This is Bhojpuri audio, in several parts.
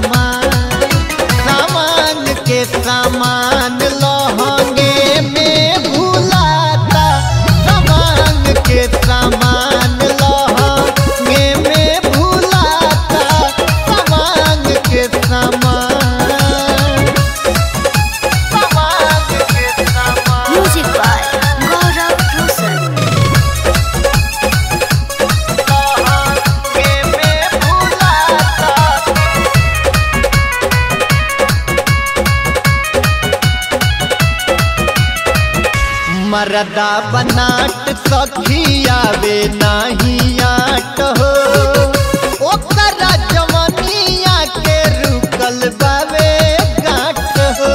सामान सामान के सामान लहंगे में भूलाता सामान के सामान लहंगे में भूलाता सामान के सामान सामान के सामान Music by Gaurav Rosal. लहंगे में भूलाता मरदा बनाट सखियावे नाही आट हो ओकरा जवनिया के रुकल बावे गाट हो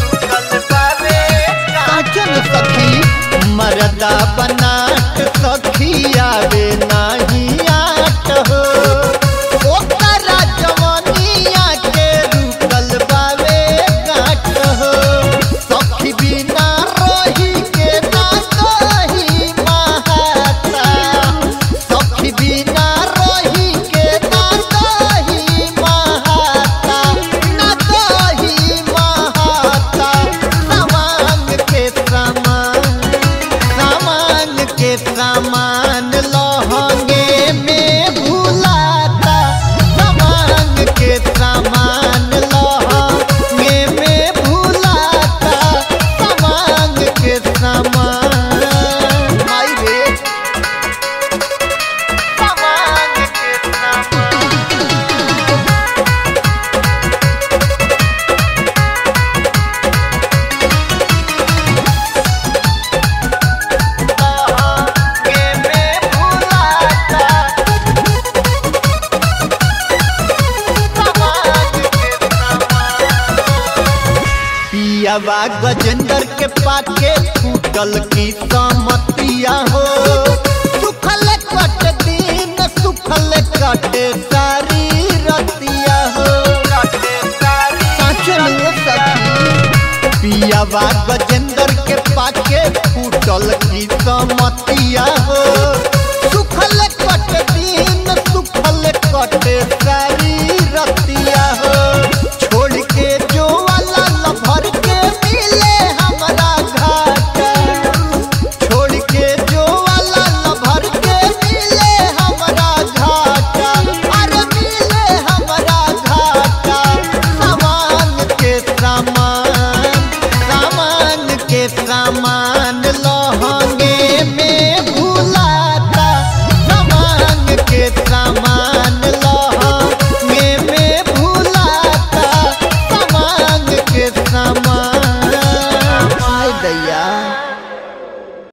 काचन सखी मरदा बनाट सखियावे नाही आट हो ओकरा जवनिया के रुकल बावे गाट हो सखी बिना रही के ना कही महाता सखी बिना रही के ना कही महाता ना कही महाता सामान के सामान सामान के सामान लहंगे में भूलाता सामान के सामान लहंगे में भूलाता सामान के सामान आई रे सामान के सामान लहंगे में भूलाता सामान के सामान पियावा गजेंद्र के पाके फूटल की समतिया हो सुखल कट दिन सुखल कटे सारी रतिया हो साचो नुआ सखी पियावा गजेंद्र के पाके फूटल की समतिया हो सुखल कट दिन सुखल कटे सारी